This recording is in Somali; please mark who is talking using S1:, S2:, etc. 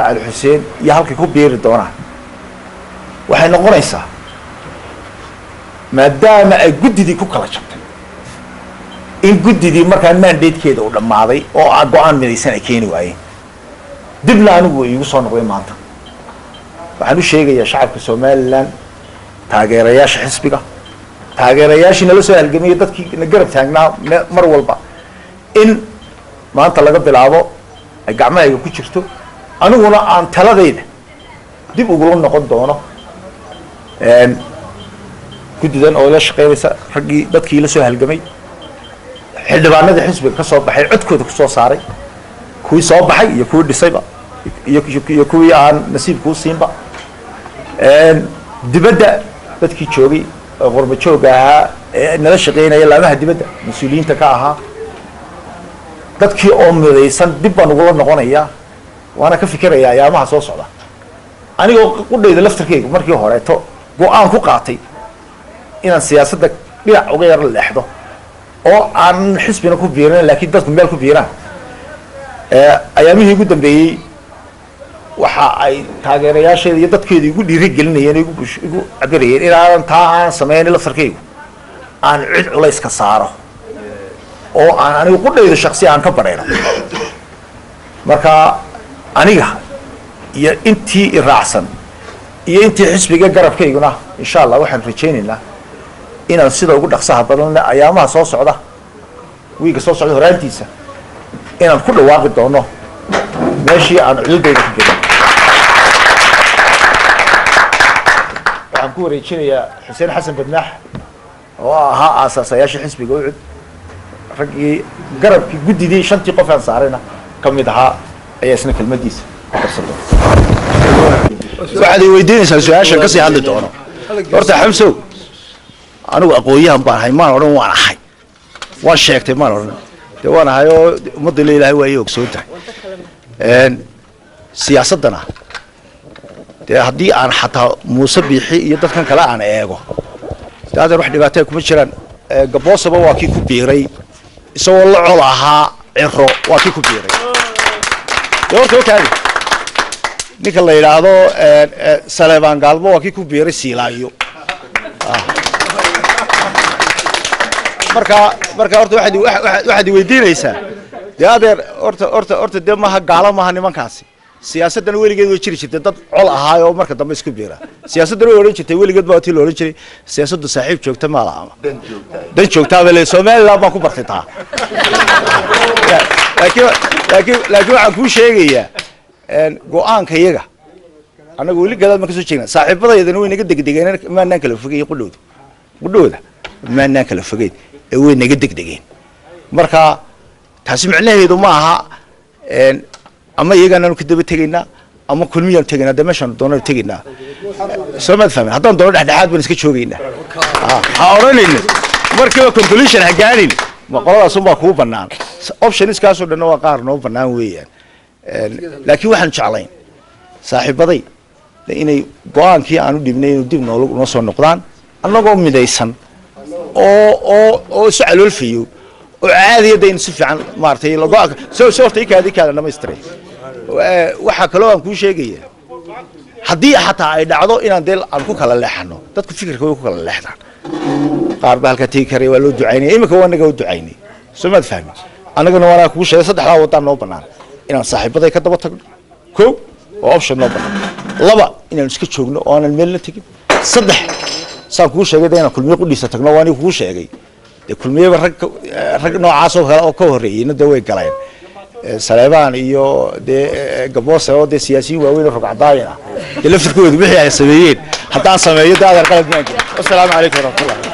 S1: ismaaciil xuseen iyo halkay ku biiri doonaan waxay noqonaysaa maadaama ay guddidii ku kala jabtay in guddidii markaa mandatekeeda uu dhammaaday oo a go-aan midaysan ay keeni waayeen dibna anigu iigu soo noqday maanta waxaan u sheegayaa shacabka somalilan taageerayaasha xisbiga taageerayaashii nala soo halgamaya dadkii na garab taagnaa me- mar walba in maanta laga bilaabo ay gacmahayga ku jirto aniguna aan taladayda dib ugula noqon doono guddidan oo la shaqeynaysa raggii dadkii la soo halgamay xildhibaanadii xisbiga ka soo baxay codkooda ku soo saaray kuwii soo baxay iyo kuwii dhisayba iyo iyo kuwii aan nasiibkuu siinba dibadda dadkii joogay oo qorba jooga ahaa ee nala shaqeynaya laamaha dibadda mas-uuliyiinta ka ahaa dadkii oo midaysan dib baan ugula noqonayaa waana ka fikerayaa ayaamaha soo socda anigoo qudhayda laftarkeyga markii horeeto go-aan ku qaatay inaan siyaasadda dhinac uga yaro leexdo oo aan xisbina ku biiran laakiin dadku meel ku biiraan ayaamihii ugu dambeeyey waxa ay taageerayaasheeda iyo dadkeeda igu dhiirigelinayeen igu bush- igu cabirayeen inaanan taa aan samaynin laftarkeygu aan cid culays ka saaro oo aan anigu qudhayda shaksi aan ka badhayno marka aniga iyo intii iraacsan iyo intii xisbiga garabkayguna insha allah waxaan rajaynaynaa inaan sida ugu dhaqsaha badan ayaamaha soo socda wiiga soo socda horaantiisa inaan ku dhawaaqi doono meeshii aan cududayda ku gelin waxaan ku wareejinayaa xuseen xasan badmaax oo ahaa aasaasayaashii xisbiga ucud raggii garabkii guddidii shantii qof aan saarayna ka mid ahaa ayaa isna kelmadiisa ku darsaday waxaad i weydiinaysaa su-aashan kasii hadli doono horta xamsow anigu aqoon-yahan baan ahay maan odhan waan ahay waan sheegtay maan odhan dee waan ahay oo ummadda la ilaahay waa ii ogsoon tahay siyaasaddana dee haddii aan xataa muuse biixi iyo dadkan kale aan eego dee adeer wax dhibaataya kuma jiraan gaboosaba waa kii ku biiray isagoo la col ahaa ciro waa kii ku biiray dee horta okaadi ninka la yidhaahdo saleebaan gaalmo waa kii ku biiray siilaayo marka marka horta waxaad i- waxa- waxa- waxaad i weydiinaysaa dee adeer horta horta horta dee maaha gaalo maaha nimankaasi siyaasaddana weligeed way jiri jirtay dad col ahaay oo marka dambe isku biira siyaasaddana way odhan jirtay weligeed baa tii la odhan jiray siyaasaddu saaxiib joogta maala ama dan joogtaaba le somaliland baan ku bartay taa laakiin laakiin laakiin waxaan kuu sheegayaa go-aanka iyaga annaga weli gadaal baan kasoo jeegna saaxiibadaydana way naga degdegeen maanaan kala fogeyn qudhowda qudhowda maanaan kala fogeyn ee way naga degdegeen marka taasi micnaheedu ma aha ama iyagaanaanu ka daba tegaynaa ama kulmiyaanu tegaynaa dee meeshaanu doonanu tegaynaa soo maad fahmin haddaan doono dhexdhexaad baan iska joogaynaa ha odhanayno markiiba conclusion ha gaanin ma qoladaasun baa kuu bannaan optionskaasoo dhanna waa qaar noo bannaan weeyaan laakiin waxaanu jeclayn saaxiibaday inay go-aankii aan u dhibnay inuu dib nool noo soo noqdaan annagoo midaysan oo oo oo isu caloolfayo oo caadiyada in si fiican maaragtay go-aanka so so horta ikaadi kaada dhamaystiray waxaa kaloo aan kuu sheegaya haddii xataa ay dhacdo inaan dee aan ku kala leexano dadku fikirka way ku kala leexdaan qaar baa halkaa tegi karaya waa loo ducaynaya iminka waa naga u ducaynay soo maad fahmi annagana waanaa kugu sheegay saddexdaa wadaan noo bannaan inaan saaxiibaday ka daba tagno ko oo option noo bannaan laba inaanu iska joogno oo aanan meelna tegin saddex saan kuu sheegay de inaan kulmiye qudhiisa tagno waa aniga kuu sheegay dee kulmiyeba rag rag noocaas oo kale oo ka horreeyeyna dee way galeen saleebaan iyo dee gaboose oo dee siyaasiyiin waaweyn oo rogcadaayin ah dee laftirkooda wixii ay sameeyeen haddaan sameeyo dee adeer qalad maan jiro wasalaamu calaykum waraxmatullah